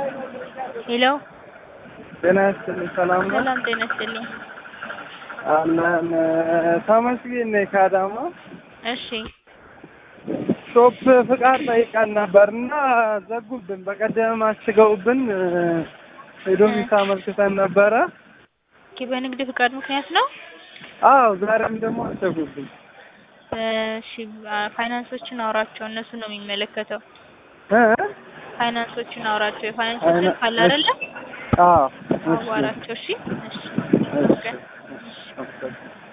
ሄሎ ጤና ይስጥልኝ። ሰላም ነው? ሰላም ጤና ይስጥልኝ። አለን ተመስገን ነኝ ከአዳማ። እሺ ሾፕ ፍቃድ ጠይቀን ነበርና ዘጉብን። በቀደም አስገውብን ሄዶ ሚስ አመልክተን ነበረ። ኦኬ በንግድ ፍቃድ ምክንያት ነው? አዎ ዛሬም ደግሞ አስገቡብን። እሺ ፋይናንሶችን አውራቸው፣ እነሱ ነው የሚመለከተው። እ? ፋይናንሶችን አውራቸው። የፋይናንሶችን ካለ አይደለ? አዎ እሺ አዋራቸው። እሺ እሺ እሺ ኦኬ። እሺ